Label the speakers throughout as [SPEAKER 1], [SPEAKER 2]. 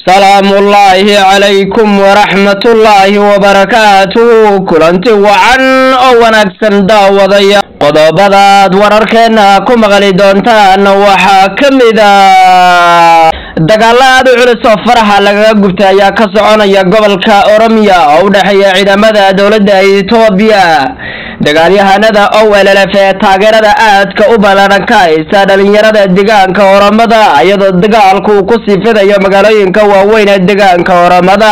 [SPEAKER 1] salaamullaahi calaykum waraxmatullaahi wabarakaatuhu kulanti wacan oo wanaagsan daawadaya qodobadaad wararkeenna ku maqli doontaan waxaa ka mid a dagaalo aad u culus oo faraxa lagaga gubtay ayaa ka soconaya gobolka oromiya oo u dhexeeya ciidamada dowladda etoobiya dagaalyahanada owllf ee taageerada aadka u ballaadhan ka haysta dhalinyarada deegaanka oromada iyadoo dagaalku uu ku sii fidayo magaalooyinka waaweyn ee deegaanka oromada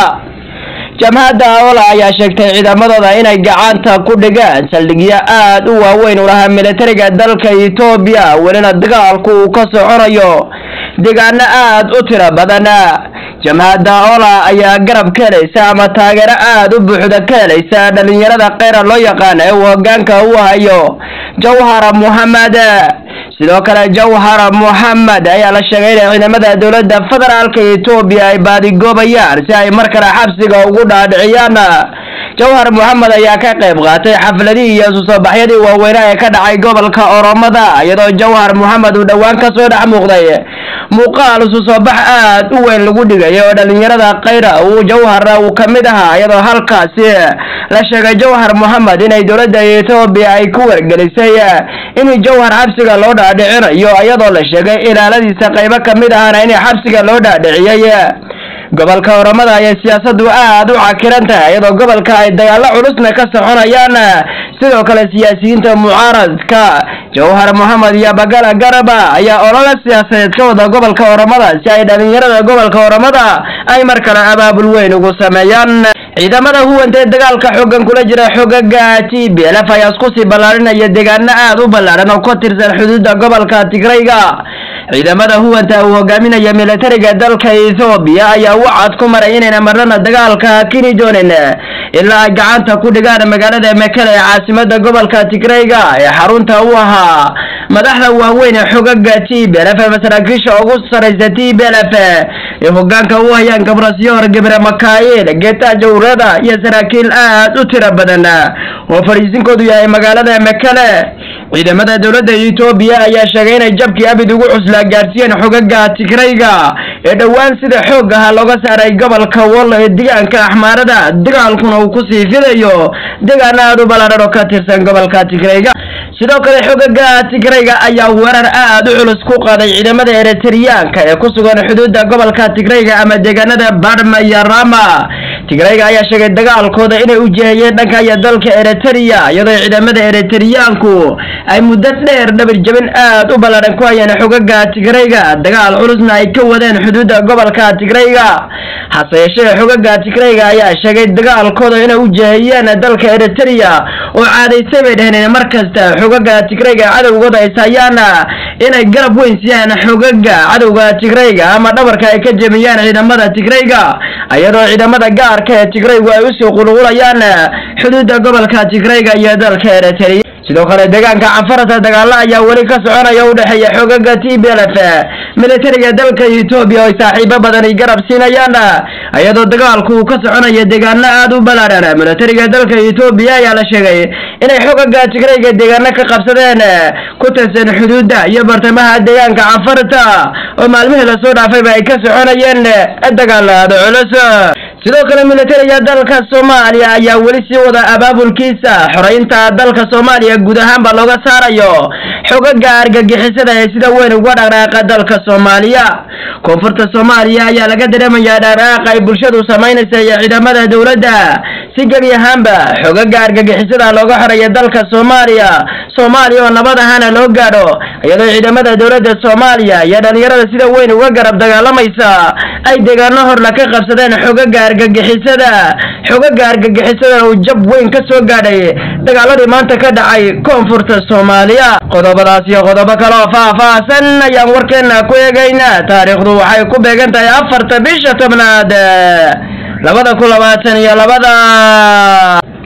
[SPEAKER 1] jamhadda ola ayaa sheegtay ciidamadooda inay gacanta ku dhigaan saldhigyo aad u waaweyn u lahaa militariga dalka etoobiya welina dagaalku uu ka soconayo deegaano aad u tiro badan jamhadda ola ayaa garab ka helaysa ama taageero aad u buuxda ka helaysa dhalinyarada kheyra loo yaqaan ee uu hogaanka u hayo jawhara muhamed sidoo kale jawhara muhamed ayaa la sheegay inay ciidamada dowladda federaalka etoobiya ay baadigoobayaan si ay mar kale xabsiga ugu dhaadhiciyaan jawhar moxamed ayaa ka qayb qaatay xafladihii iyo isu soo baxyadii waaweynaa ee ka dhacay gobolka oromada iyadoo jawhar moxamed uu dhowaan kasoo dhex muuqday muuqaal isu soo bax aad u weyn lagu dhigay oo dhalinyarada kheyra uu jawharna uu ka mid ahaa iyadoo halkaasi la sheegay jawhar moxamed inay dowladda etoobiya ay ku wargelisay in jawhar xabsiga loo dhaadhicinayo iyadoo la sheegay ilaaladiisa qaybo ka mid ahana in xabsiga loo dhaadhiciyay gobolka oromada ayay siyaasadu aad u cakiran tahay iyadoo gobolka ay dagaalo culusna ka soconayaan sidoo kale siyaasiyiinta mucaaradka jawhar moxamed iyo bagala garaba ayaa olole siyaasadeed ka wada gobolka oromada si ay dhalinyarada gobolka oromada ay mar kale abaabul weyn ugu sameeyaan ciidamada huwanta ee dagaalka xoogan kula jira xogaga t b lf ayaa isku sii ballaarinaya deegaano aad u ballaadhan oo ka tirsan xuduudda gobolka tigrayga ciidamada huwanta uu hogaaminaya militariga dalka ethoobiya ayaa wacad ku maray inayna marnana dagaalka hakini doonin ilaa ay gacanta ku dhigaan magaalada mekele ee caasimada gobolka tigrayga ee xarunta u ahaa madaxda waaweyn ee xogaga t b lf masaraakiisha ugu saraysa t b lf ee hogaanka u hayaan gabrasyoor gebre makail geeta jawrada iyo saraakiil aad u tiro badan oo fadhiisinkoodu yahay magaalada mekele ciidamada dowladda etoobiya ayaa sheegay inay jabkii abid ugu cuslaa gaadhsiiyeen xogaga tigrayga ee dhowaan sida xoog aha looga saaray gobolka wollo ee deegaanka axmaarada dagaalkuna uu kusii fidayo deegaano aad u ballaadhan oo ka tirsan gobolka tigrayga sidoo kale xogaga tigrayga ayaa weerar aad u culus ku qaaday ciidamada eritreyaanka ee ku sugan xuduudda gobolka tigrayga ama deegaanada barma iyo rama tigrayga ayaa sheegay dagaalkooda inay u jihayeen dhanka iyo dalka eritrea iyadoo ciidamada eritreyaanku ay muddo dheer dhabir jabin aad u ballaadhan ku hayeen xogaga tigrayga dagaal culusna ay ka wadeen xuduudda gobolka tigrayga hase yeeshee xogaga tigrayga ayaa sheegay dagaalkooda inay u jihayeen dalka eritrea oo caadaysay bay dheheen mar kasta xogaga tigrayga cadowgooda ay sayaan inay garab weyn siiyaan xogaga cadowga tigrayga ama dhabarka ay ka jemiyaan ciidamada tigrayga iyadoo ciidamada gaarka ee tigraygu ay usii qulqulayaan xuduudda gobolka tigrayga iyo dalka eritrea sidoo kale deegaanka canfarata dagaalo ayaa weli ka soconaya u dhexeeya xogaga t b lf militariga dalka etoobiya oo ay saaxiibo badan ay garab siinayaan iyadoo dagaalku uu ka soconaya deegaano aad u ballaadhan militariga dalka etoobiya ayaa la sheegay inay xogaga tigrayga deegaano ka qabsadeen ku tirsan xuduudda iyo bartamaha deegaanka canfarta oo maalmihii lasoo dhaafayba ay ka soconayeen dagaalaada culus sidoo kale militariga dalka soomaaliya ayaa weli sii wada abaabulkiisa xoreynta dalka soomaaliya guud ahaanba looga saarayo xogaga argagixisada ee sida weyn uga dhaqdhaaqa dalka soomaaliya koonfurta soomaaliya ayaa laga dareemayaa dhaqdhaaqa ay bulshadu samaynaysa iyo ciidamada dowladda si gebi ahaanba xogaga argagixisada looga xoreeya dalka soomaaliya soomaaliya oo nabad ahaana loo gaadho iyadoo ciidamada dowladda soomaaliya iyo dhalinyarada sida weyn uga garab dagaalamaysa ay deegaano horla ka qabsadeen xogaga argagixisada xogaga argagixisadana uu jab weyn ka soo gaadhay dagaaladii maanta ka dhacay koonfurta soomaaliya qodobadaas iyo qodobo kale oo faah-faahsan ayaan warkeena ku eegaynaa taariikhdu waxay ku beegan tahay afarta bisha tobnaad labada kun labaatan iyo labada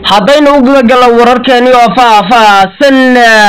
[SPEAKER 1] haddaynu u gudagalno wararkeeni oo faah-faahsan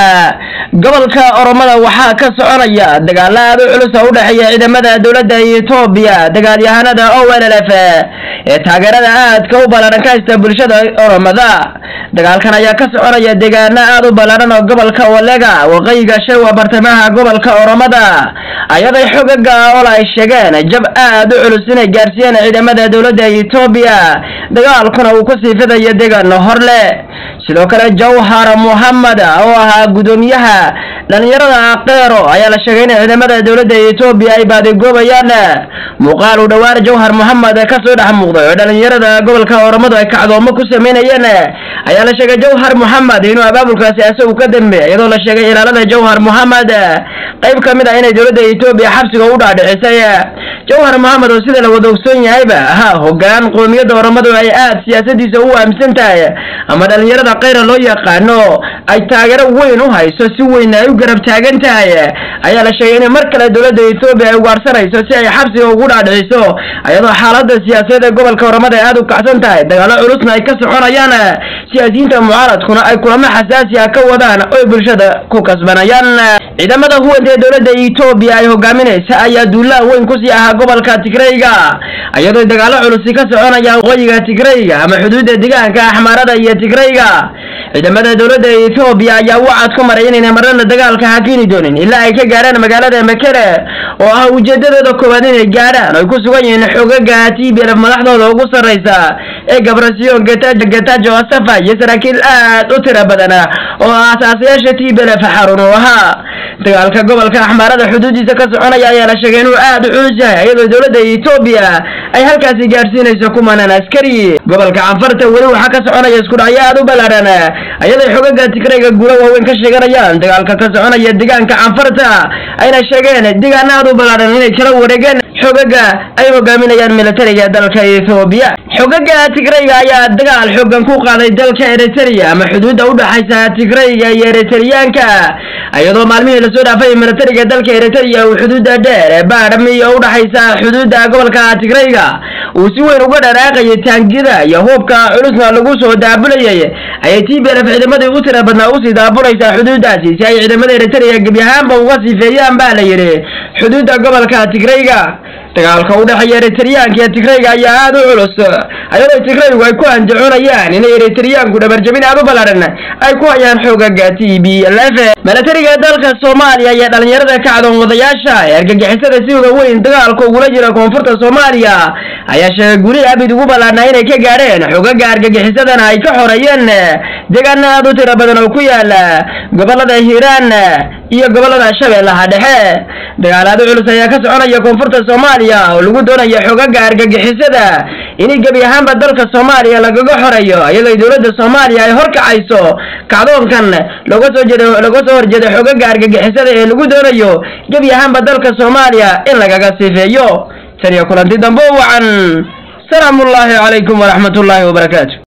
[SPEAKER 1] gobolka oromada waxaa ka soconaya dagaalo aada u culus oo u dhexeeya ciidamada dowladda etoobiya dagaalyahanada o l l f ee taageerada aadka u ballaaran ka haysta bulshada oromada dagaalkan ayaa ka soconaya deegaano aada u ballaaran oo gobolka walega waqooyiga shewa bartamaha gobolka oromada ayaday xogaga ol ay sheegeen jab aada u culus inay gaarsiiyeen ciidamada dowladda etoobiya dagaalkuna uu kusii fidayo deegaano horle sidoo kale jawhar muhamed oo ahaa gudoomiyaha dhalinyarada keero ayaa la sheegay in ciidamada dowladda etoobiya ay baadigoobayaan muuqaal uu dhowaan jawhar mohamed kasoo dhex muuqday oo dhalinyarada gobolka oromadu ay kacdoomo ku sameynayeen ayaa la sheegay jawhar mohamed inuu abaabulkaasi isagu ka dambeey iyadoo la sheegay ilaalada jawhar mohamed qayb ka mid ah inay dowladda etoobiya xabsiga u dhaadhicisay jawhar mohamed oo sida la wada ogsoon yahayba ahaa hogaan qoomiyadda oromadu ay aada siyaasadiisa u aaminsan tahay ama dhalinyarada keyra loo yaqaano ay taageero weyn u hayso si weyn ay u garab taagan tahay ayaa la sheegay in mar kale dowladda etoobiya ay ugaarsanayso si ay xabsiga ugu dhaadhiciso iyadoo xaalada siyaasadeed ee gobolka oromada ay aada u kacsan tahay dagaalo culusna ay ka soconayaan siyaasiyiinta mucaaradkuna ay kulamo xasaasi ah ka wadaan oy bulshada ku kasbanayaan ciidamada huwanta ee dowladda etoobiya ay hogaaminaysa ayaa duulaan weyn kusii ahaa gobolka tigrayga iyadoo dagaalo culusi ka soconayaan waqooyiga tigrayga ama xuduudda deegaanka axmaarada iyo tigrayga ciidamada dowladda etoobiya ayaa wacad ku maray inayna marnana dagaalka hakini doonin ilaa ay ka gaarhaan magaalada mekele oo ah ujeedadooda koowaad inay gaadhaan oy ku sugan yihiin xogaga t b lf madaxdooda ugu sarraysa ee gabrasiyon getajo asafa iyo saraakiil aad u tiro badan oo aasaasayaasha t b lf xarun uu ahaa dagaalka gobolka axmaarada xuduudiisa ka soconaya ayaa la sheegay inuu aada u culus yahay iyadoo dowladda etoobiya ay halkaasi gaadhsiinayso kumanan askari gobolka canfarta weli waxaa ka soconaya isku dhacyo aada u ballaaran ayaday xogaga tigrayga guula waaweyn ka sheeganayaan dagaalka ka soconaya deegaanka canfarta ayna sheegeen deegaano aada u ballaaran inay kala wareegeen xogaga ay hogaaminayaan militariga dalka etoobiya xogaga tigrayga ayaa dagaal xoogan ku qaaday dalka eritrea ama xuduudda u dhaxaysa tigrayga iyo eritriyaanka iyadoo maalmihii lasoo dhaafay militariga dalka eritrea uu xuduudda dheer ee baadhami oo u dhaxaysa xuduudda gobolka tigrayga uu si weyn uga dharaaqayay taangida iyo hubka culusna lagu soo daabulayay ayay t b lf ciidamadii u tira badnaa usii daabulaysaa xuduuddaasi si ay ciidamada eritrea gebi ahaanba uga siifeeyaan baa la yidhi xuduudda gobolka tigrayga dagaalka u dhexeeya eritriyaanka iyo tigrayga ayaa aada u culus ayadoo tigraygu ay ku andacoonayaan inay eritriyaanku dhabarjabin aada u ballaaran ay ku hayaan xoogaga t b lf milatariga dalka soomaaliya iyo dhalinyarada kacdoon wadayaasha ee argagixisada siuga weyn dagaalka ugula jira koonfurta soomaaliya ayaa sheegay guli abid ugu ballaarnaa inay ka gaadheen xogaga argagixisadana ay ka xoreeyeen deegaano aada u tiro badan oo ku yaala gobolada hiiraan iyo gobolada shabeellaha dhexe dagaalaado culus ayaa ka soconaya koonfurta soomaaliya oo lagu doonaya xogaga argagixisada in gebi ahaanba dalka soomaaliya lagaga xoreeyo iyadoo dowladda soomaaliya ay horkacayso kacdoonkan looga soo jeeda looga soo horjeeda xogaga argagixisada ee lagu doonayo gebi ahaanba dalka soomaaliya in lagaga sifeeyo tan iyo kulanti dambe wacan salaamu ullaahi calaykum waraxmat ullaahi wabarakaatu